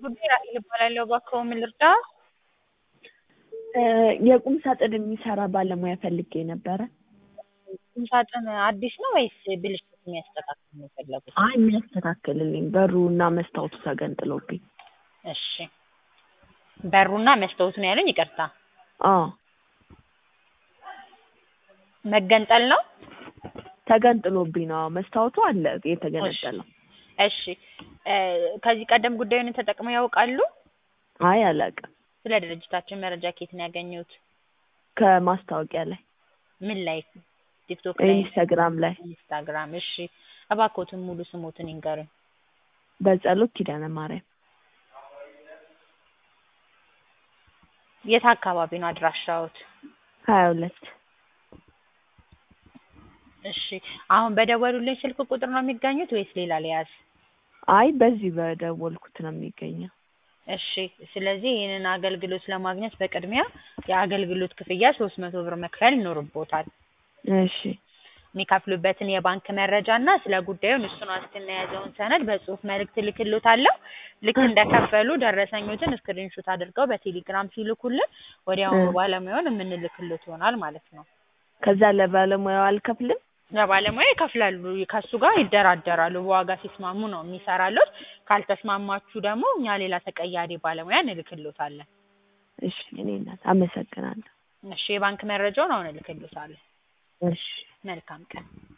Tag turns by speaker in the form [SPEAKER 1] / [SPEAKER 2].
[SPEAKER 1] ጉዳይ ራሔል እባላለሁ። እባክዎ ምን ልርዳ?
[SPEAKER 2] የቁም ሳጥን የሚሰራ ባለሙያ ፈልጌ ነበረ።
[SPEAKER 1] ቁም ሳጥን አዲስ ነው ወይስ ብልሽት የሚያስተካክል ነው የፈለጉት?
[SPEAKER 2] አይ የሚያስተካክልልኝ በሩ እና መስታወቱ ተገንጥሎብኝ።
[SPEAKER 1] እሺ በሩና መስታወቱ ነው ያሉኝ? ይቅርታ
[SPEAKER 2] አዎ
[SPEAKER 1] መገንጠል ነው?
[SPEAKER 2] ተገንጥሎብኝ ነው። አዎ መስታወቱ አለ የተገነጠለው።
[SPEAKER 1] እሺ ከዚህ ቀደም ጉዳዩን ተጠቅመው ያውቃሉ?
[SPEAKER 2] አይ አላውቅም።
[SPEAKER 1] ስለ ድርጅታችን መረጃ ከየት ነው ያገኙት?
[SPEAKER 2] ከማስታወቂያ ላይ
[SPEAKER 1] ምን ላይ? ቲክቶክ ላይ?
[SPEAKER 2] ኢንስታግራም ላይ
[SPEAKER 1] ኢንስታግራም። እሺ እባክዎትን ሙሉ ስሞትን ይንገሩኝ።
[SPEAKER 2] በጸሎት ኪዳነ ማርያም
[SPEAKER 1] የት አካባቢ ነው አድራሻዎት?
[SPEAKER 2] ሀያ ሁለት
[SPEAKER 1] እሺ አሁን በደወሉልኝ ስልክ ቁጥር ነው የሚገኙት ወይስ ሌላ ልያዝ?
[SPEAKER 2] አይ በዚህ በደወልኩት ነው የሚገኘው።
[SPEAKER 1] እሺ ስለዚህ ይህንን አገልግሎት ለማግኘት በቅድሚያ የአገልግሎት ክፍያ ሶስት መቶ ብር መክፈል ይኖርብዎታል።
[SPEAKER 2] እሺ
[SPEAKER 1] የሚከፍሉበትን የባንክ መረጃ እና ስለ ጉዳዩ እሱን ዋስትና የያዘውን ሰነድ በጽሁፍ መልእክት እልክልዎታለሁ። ልክ እንደከፈሉ ደረሰኞትን ስክሪንሾት አድርገው በቴሌግራም ሲልኩልን ወዲያውኑ ባለሙያውን የምንልክልዎት ይሆናል ማለት ነው።
[SPEAKER 2] ከዛ ለባለሙያው አልከፍልም?
[SPEAKER 1] ለባለሙያ ይከፍላሉ። ከሱ ጋር ይደራደራሉ። በዋጋ ሲስማሙ ነው የሚሰራልዎት። ካልተስማማችሁ ደግሞ እኛ ሌላ ተቀያሪ ባለሙያ እንልክልዎታለን።
[SPEAKER 2] እሺ እኔ እናት አመሰግናለሁ።
[SPEAKER 1] እሺ የባንክ መረጃውን አሁን እልክልዎታለሁ።
[SPEAKER 2] እሺ
[SPEAKER 1] መልካም ቀን።